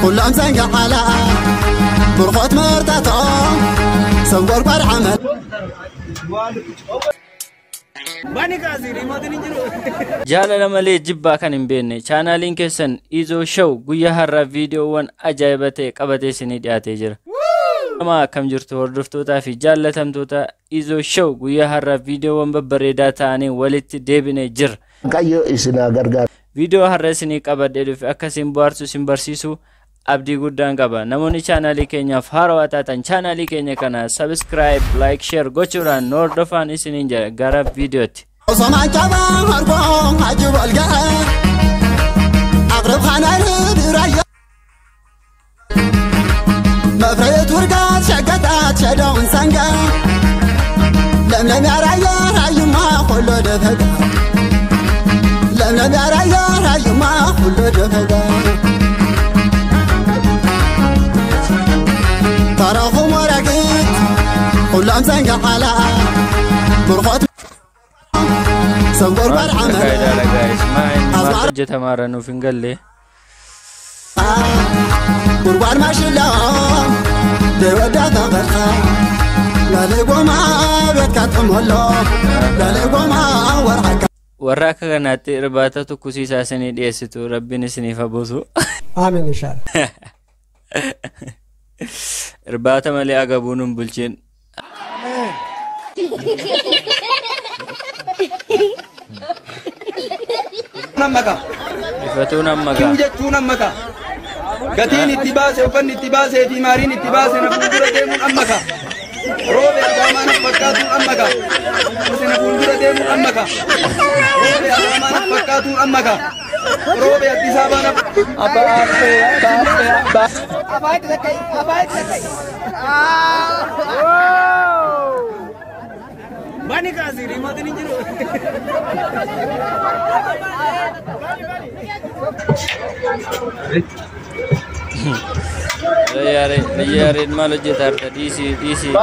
ኩሎም ዘንገሓላ ብርኾት መርታቶም ሰብ ጎርጓር ዓመል jaalala malee jibbaa kan hin beekne chaanaaliin keessan izoo show guyyaa har'aa viidiyoowwan ajaa'iba ta'e qabatee isinii dhiyaatee jira. Nama akkam jirtu hordoftootaa fi jaallatamtoota izoo show guyyaa har'aa viidiyoowwan babbareedaa ta'anii walitti deebinee jira. Waaqayyo isinaa gargaara. Viidiyoo har'a isinii qabadhee dhufe akka isin bohaarsu isin barsiisu abdii guddaan qaba. Namoonni chaanaalii keenyaaf haarawaa taatan chaanaalii keenya kana sabiskiraayib, laayik, sheer gochuudhaan nu hordofaa isiniin jedha gara viidiyootti. ሶማ ጫባ አርጎ አጅብ አልጋ አቅርብ ኻናል ድራያ መፍረየት ውርጋት ሸገጣት ሸደውን ሰንጋ ለምለም ያራያ ራዩማ ሁሎ ደፈጋ ለምለም ያራያ ራዩማ ሁሎ ደፈጋ ተረኹም ወረግት ሁሎም ዘንጋ ሓላ ብርኾት ሰብ ጎርጓር ዓመል Faayidaadha gaa'is. Maa inni maal hojjetamaara nuuf hin galle. ጉድጓድ ማሽላ ደወዳ ተበርታ ለሌጎማ ቤት ካጥሞሎ ለሌጎማ ወርዓካ Warra akka kanaatti irbaata tukkisiisaa isinii dhiyeessitu rabbiin isiniif habuusu. Aamin inshallah. Irbaata malee agabuun hin bulchiin. nammaka Ifatuun amma kiu ga'a. jechuu nammaka gatiin itti baase uffanni itti baasee fi maariin itti baase na fuuldura deemuun ammaka roobe agaamaa na fakkaatuun ammaka ose na fuuldura deemuun ammaka roobe agaamaa na fakkaatuun ammaka roobe addiis abaa na abaafe abaafe abaafe Bani kaasii riimotiin hin jiru. Xiyyaareen maal hojjeta harka dhiisii dhiisii.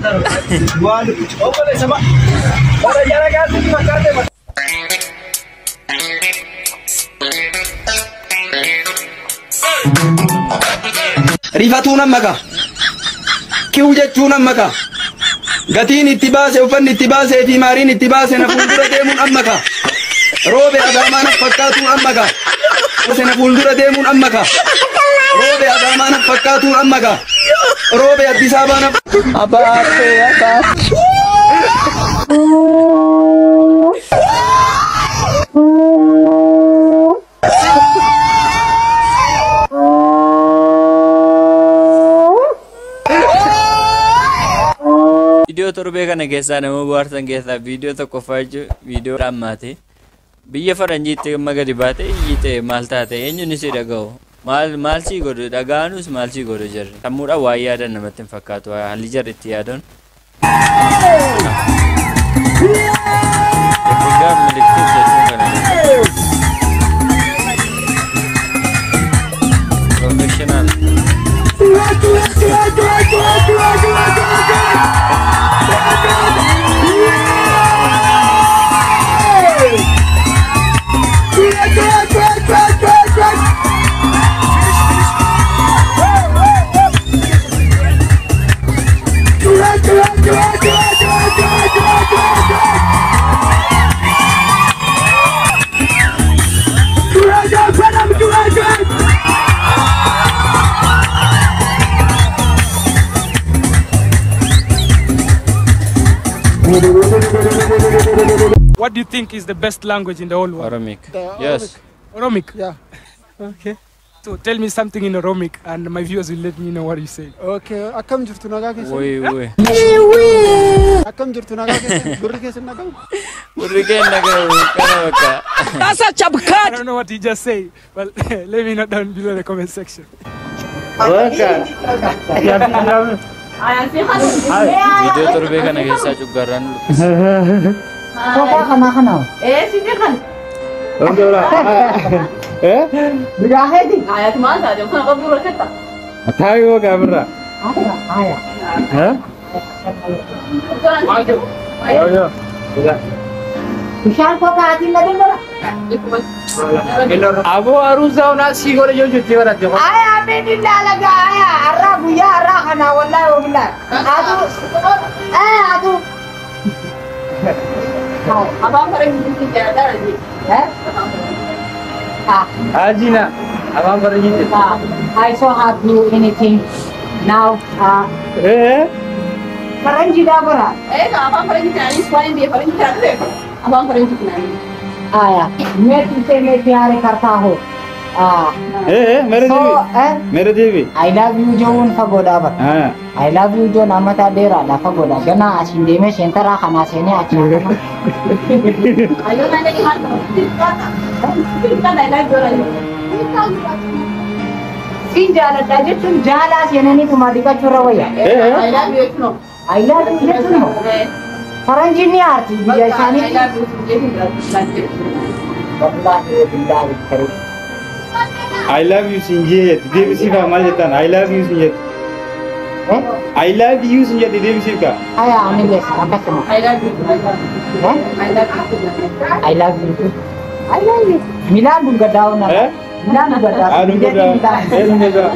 Rifatuun ammaka. Kiu jechuun ammaka. Gatiin itti baase uffanni itti baasee fi maariin itti baase na fuuldura deemuun ammaka. Roobe agaamaa na fakkaatuun ammaka. Ose na fuuldura deemuun ammaka. Roobe agaamaa na fakkaatuun ammaka. Roobe Addis Abaa na. Abaafe abaafe. Viidiyoo torbee kana keessaa nama bohaarsan keessaa viidiyoo tokkoffaa jechuun viidiyoo dhammaate. Biyya faranjiitti amma gadi baate iyyite maal taate eenyuun si dhaga'u. Maal maal sii godhu dhaga'anus maal sii godhu jarri. Sammuudhaan waa yaadan namatti hin fakkaatu haalli jarri itti yaadan. Egaa milikituu jechuun kana. Professional. What do you think is the best language in the whole world? Oromic. Yes. Oromic. Yeah. Okay. So tell me something in Oromic, and my viewers will let me know what you say. Okay. Akkam jirtu nagaa keessa? Woy woy. Akkam jirtu nagaa keessa? Gurri keessa nagamu? Gurri keenya gahu kana bakka. I don't know what he just said, but let me know down below in the comment section. Viidiyoo torbee kana keessaa cuggarraan Eh, sini kan. Ayat mana saja, kan kau buruk kata. Jangan gitu. Ayo. Bishaan kokaatiin na bilbila. Aboo haruusaa onaa sii godhe yoo jettee baratte. Ay, amin ilaalaga. Ay, har'a guyyaa har'aa kana wallahi wallahi. Atu. Eh, atu. Abang paling mungkin jalan lagi. Eh? Ah, Ajina. Abang pada gitu. ah, I so have you anything now. Ah, Eh? Faranji dah berat. Eh, kalau abang paling jalan ini semua yang dia paling jalan deh. Abang paling jalan. आया मैं तुझसे मैं प्यार करता हूँ हाँ Eh, mere so devi. eh Mere devi. I love you जो उन फगोदा बर Ah. I love you जो nama tak dera la फगोदा गना asin deme sentara kana sene asin Ayo nanya di mana? Kita nanya lagi orang ini. sin jala daje tun jala sene ni तुम्हारी का चुरा वया Eh? I love you, no. I love you je tun फरंजी नहीं आती बिजय शानी I love you, jadi wallahi billahi kari I love you Sinjet. Devi sifa mal jetan. I love you Sinjet. eh I love you Sinjet. Devi sifa. aya amin les apa semua I love you. eh I love you. I love you too. I love you Milan juga daun apa Eh? Milan juga daun Aduh Jadi dah. Milan. Eh, Sinjet.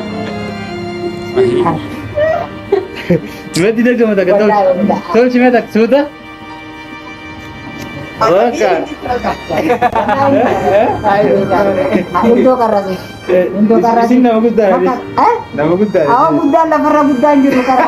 Cuma tidak cuma tak tahu. Wallahi, wallahi. Tahu cuma tak sudah. Bukan. Indo karasi. Indo karasi. Sing nama kita. Maka, eh? Nama kita. Awa buddha la farra buddha jiru kara.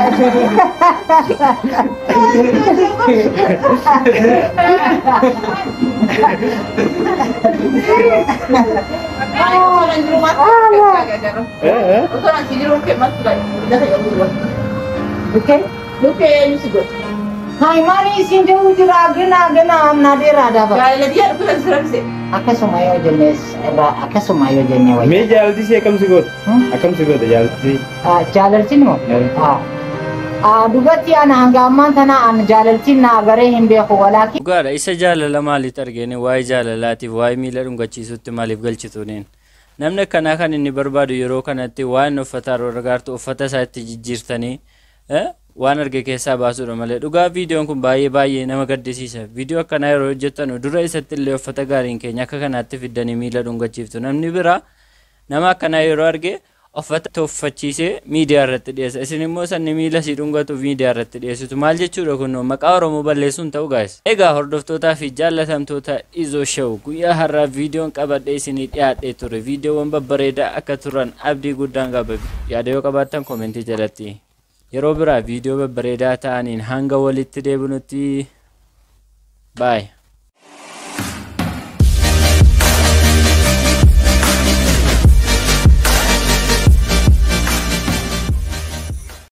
Ay, orang di rumah. Eh, eh. Orang di rumah ke mas lagi. Dah ya Allah. Okay? Lu ke you sih Hai mari sinjo ujira gena gena amna dera da ba. Gaya dia aku lagi serang sih. Aka sumayo jenes ba aka sumayo jenne wa. मैं जल्दी से कम से कम Hmm? कम से कम जल्दी Ah jalaltin mo. Ah. Ah dugatti ana hanga amman tana an jalaltin na gare himbe ko walaki. Dhugaadha isa jaalala maaliif argine waa'ee jaalalaatiif waa'ee miila dhungachiisutti maaliif galchituuniin namni akkanaa kan inni barbaadu yeroo kanatti waan uffata gargaartu uffata isaa itti jijjiirtanii eh, waan arge keessaa baasuudha malee dhugaa viidiyoon kun baay'ee baay'ee nama gaddisiisa viidiyoo akkanaa yeroo hojjettanu dura isatti illee uffata gaariin keenya akka kanaatti fiddanii miila dhungachiiftu namni biraa nama akkanaa yeroo arge uffata toffachiisee miidiyaa irratti dhiyeessa isin immoo sanni miila si dhungatuuf miidiyaa irratti dhiyeessitu maal jechuudha kun maqaa oromoo balleessuun ta'u gaa'is egaa hordoftootaa fi jaallatamtoota izoo show guyyaa har'aa viidiyoon qabadhee isinii dhiyaadhee ture viidiyoowwan babbareedaa akka turan abdii guddaan qaba yaada yoo qabaattan koomentii jalatti yeroo biraa viidiyoo babbareedaa ta'aniin hanga walitti deebinutti baay